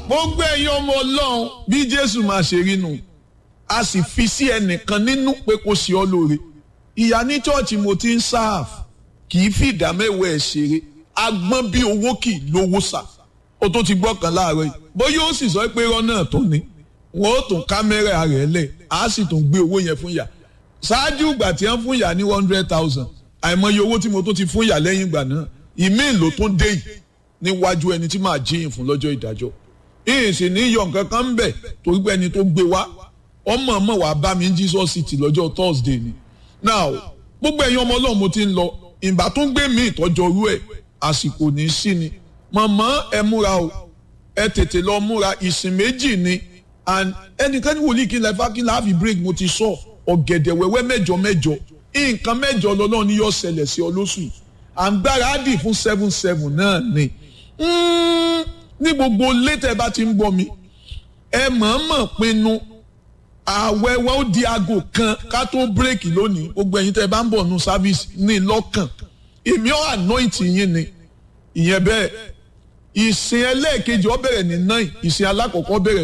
gbogbo ẹ̀yin ọmọ ọlọ́run bí jésù máa ṣe rí nu a sì fi sí ẹnìkan nínú pé kó ṣe ọ́ lóore ìyá ní chọ́ọ̀chì mo ti ń sáàf kì í fi ìdá mẹ́wàá ẹ̀ ṣeré agbọ́n bí owó kì í lówó sà ó tó ti gbọ́ kan láàárọ̀ yìí bóyá ó sì sọ pé irọ́ náà tó ni wọ́n ó tún kámẹ́rà rẹ̀ lẹ̀ á sì tún gbé owó yẹn fún ìyá ṣáájú ìgbà tí wọ́n fún ìyá ní one hundred thousand àìmọye owó tí mo tó ti fún ìyá lẹ́yìn ìgbà náà ìmíì ló tún dé yìí níwájú ẹni tí màá jíyìn fún lọ́jọ́ ìdájọ́ ìyìn sì ní yọ nǹkan kan ń bẹ̀ torí pé ẹni tó gbé wá ọmọ ọmọ wàá bá mi ní Jesus City lọ́jọ́ Thursday ni now gbogbo ẹ̀yin ọmọ ọlọ́run mo ti ń lọ ìgbà tó ń gbé mi ìtọ́jọ́ orú ẹ̀ àsìkò ní í sí ni màmá ẹ múra o ẹ tètè lọ múra ìsìn méjì ni and ẹnìkan ní wòlíì kí n lẹ́fà kí n láàfin break mo ti sọ ọ̀gẹ̀dẹ̀ wẹ́wẹ́ mẹ́jọ mẹ́jọ nǹkan mẹ́jọ lọ́lọ́run ni yóò ṣẹlẹ̀ sí ọ lóṣù yìí à ń gbára á dì fún seven seven náà ni ní gbogbo létẹ̀ bá ti ń gbọ́ mi ẹ mọ̀ọ́mọ̀ pinnu ààwẹ̀ wa ó di aago kan ká tó bírèkì lónìí gbogbo ẹ̀yin tẹ́ ẹ bá ń bọ̀ nù sáfíìsì ní lọ́kàn èmi ọ̀ anoint yín ni ìyẹn bẹ́ẹ̀ ìsìn ẹlẹ́ẹ̀kejì ó bẹ̀rẹ̀ ní nine ìsìn alákọ̀ọ́kọ́ bẹ̀rẹ̀